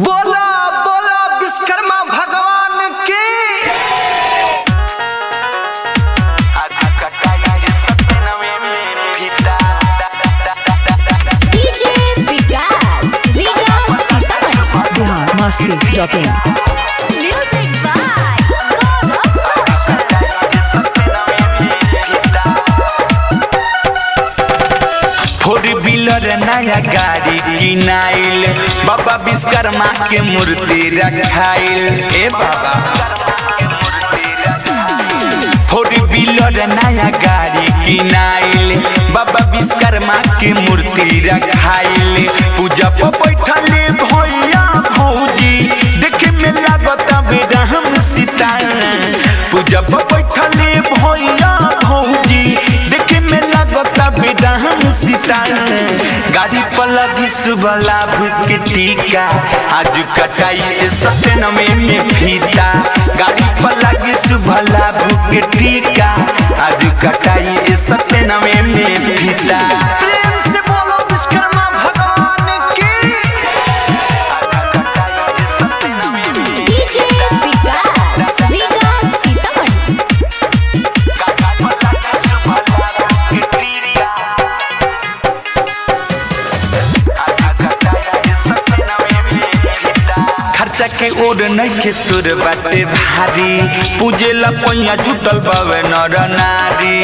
बोला बोला विश्वकर्मा भगवान की DJ Vikas Riga Sitamarhi Bihar Masti dot in music by four wheeler नया गाड़ी किनाइल बाबा विश्वकर्मा के मूर्ति रखाइल ए बाबा फोर व्हीलर नया गाड़ी किनाइल बाबा विश्वकर्मा के मूर्ति रखाइल पूजा पर बैठले भैया भौजी देखे में लागत बेटा हम सीता पूजा पर बैठले भैया भौजी देखे में लागत बेटा हम सीता गाड़ी पर लगी सुबह लाभ के टीका आज कटाई सत्यनमे में फीता गाड़ी पर लगी सुबह लाभ के टीका आज कटाई सत्यनमे में फीता प्रेम से बोलो विश्वकर्मा भगवान की डीजे विकास रीगा सीतामढ़ी खर्चा के ओर नइखे सुर बाटे भारी पूजे ला पैया जुटल बावे नर नारी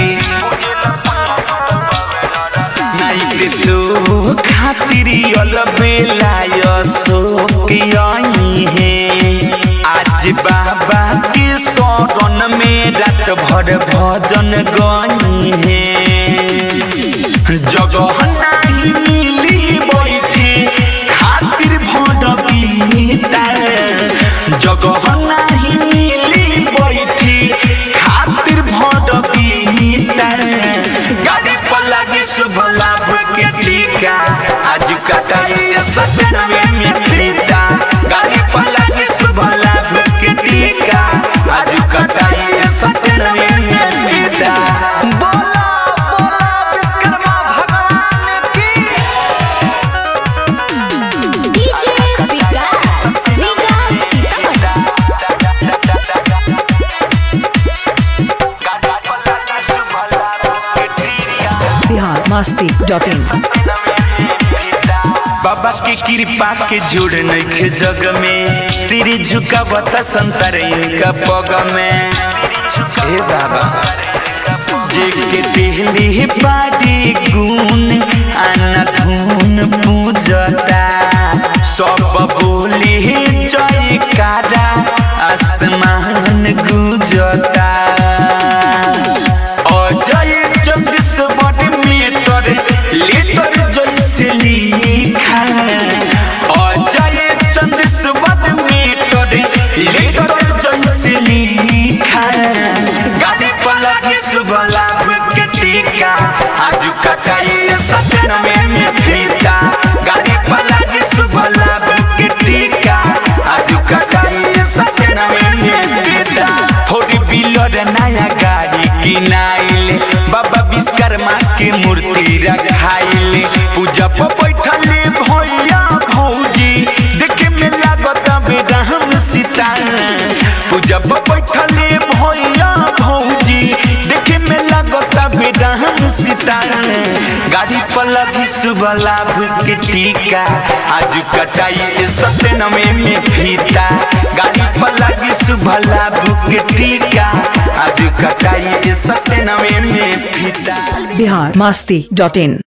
नाइट सो खातिरी अल बेलाय सो के आई है आज बाबा के शरण में रात भर भजन गई है जगह नाही मिली बैठी खातिर भडबीता जगह नाही मिली बैठी खातिर भडबीता गाड़ी पर लगी शुभ लाभ के टीका आज कटाई सतनवे में फीता गाड़ी पर लगी शुभ लाभ के टीका आज कटाई सतनवे में फीता बोला बोला विश्वकर्मा भगवान की DJ Vikas Riga Sitamarhi Bihar Masti dot in बाबा के कृपा के जोड़ नइखे जग में सिर झुकावत संसार इनका पग में हे बाबा जे के दिली बाड़ी गुण आना धुन पूजता सब बोली जयकारा आसमान गुजता अजय चंद्रश्वर मीटर लीटर जैसे लिखा अजय चंद्रश्वर मीटर लीटर जैसे लिखा गाड़ी पर लगी सुबह लाभ के टीका आज कटाई सपन में में फीता गाड़ी पर लगी सुबह लाभ के टीका आज कटाई सपन में में फीता फोर व्हीलर नया गाड़ी किनाइल बाबा विश्वकर्मा के मूर्ति रखाइल पूजा पर बैठले भैया भौजी देखे में लागत बेटा हम सीता पूजा पर बैठले भैया भौजी देखे में लागत बेटा हम सीता गाड़ी पर लगी सुबह लाभ के टीका आज कटाई सत्यनमे में फीता गाड़ी पर लगी सुबह लाभ के टीका आज कटाई सत्यनमे में फीता बिहार मस्ती डॉट इन